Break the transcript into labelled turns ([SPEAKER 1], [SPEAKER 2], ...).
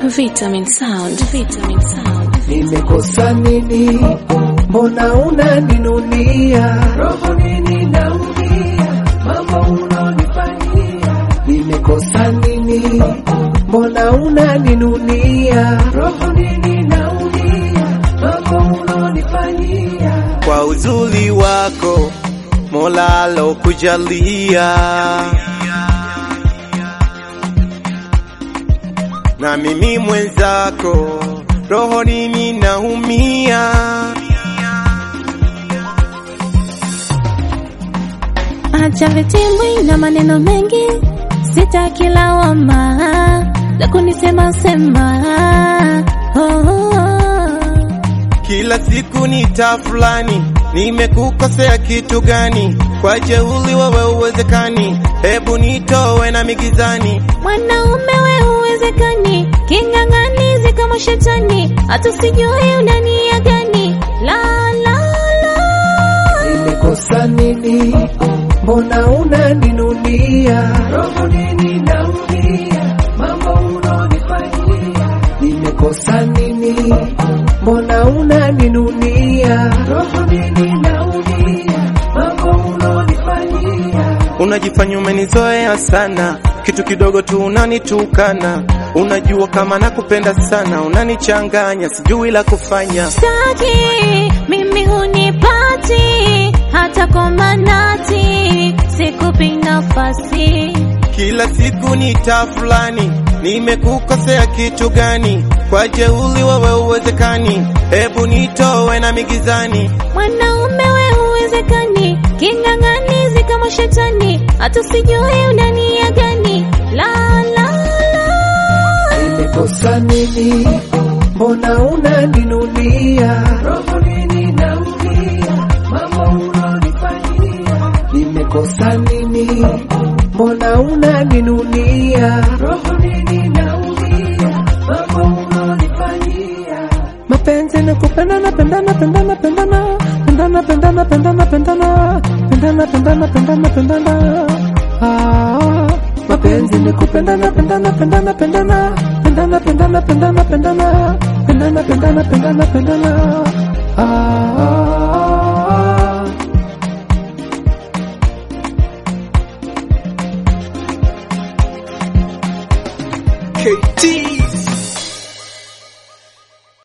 [SPEAKER 1] Vitamin Sound. Vitamin Sound.
[SPEAKER 2] Nimekosa nini? Mbona unaninunia? Roho nini naumia? Mambo unanifanyia. Nimekosa nini? Mbona unaninunia? Roho nini naumia? Mambo unanifanyia.
[SPEAKER 3] kwa uzuri wako Mola alokujalia, na mimi mwenzako roho nini naumia.
[SPEAKER 4] Acha vitimbwi na maneno mengi, sitaki lawama za kunisema sema. Oh, oh, oh.
[SPEAKER 3] Kila siku ni taa fulani, nimekukosea kitu gani? Kwa jeuli wewe uwezekani, hebu nitowe na migizani.
[SPEAKER 4] Mwanaume we uwezekani, king'ang'anizi kama shetani, hata sijui una nia gani. La, la, la.
[SPEAKER 2] Nimekosa nini? Mbona unaninunia? Roho nini naumia? Mambo unanifanyia. Nimekosa nini? Mbona unaninunia? Roho nini naumia? Mambo unanifanyia.
[SPEAKER 3] Unajifanya umenizoea sana, kitu kidogo tu unanitukana. Unajua kama nakupenda sana, unanichanganya, sijui la kufanya.
[SPEAKER 4] Sitaki mimi hunipati hata kwa manati, sikupi nafasi.
[SPEAKER 3] Kila siku ni taa fulani, nimekukosea kitu gani? Kwa jeuli wewe uwezekani, hebu nitowe na migizani.
[SPEAKER 4] Mwanaume we uwezekani, king'ang'anizi kama shetani, hata sijui una nia gani. La, la, la.
[SPEAKER 2] Nimekosa nini? Mbona unaninunia? Roho nini naumia? Mambo unanifanyia. Nimekosa nini? Mbona unaninunia? Roho nini naumia? Mambo unanifanyia. Mapenzi ni kupenda na pendana pendana pendana pendana pendana pendana pendana pendana pendana pendana pendana ah mapenzi ni kupendana pendana pendana pendana pendana pendana pendana pendana pendana pendana pendana pendana ah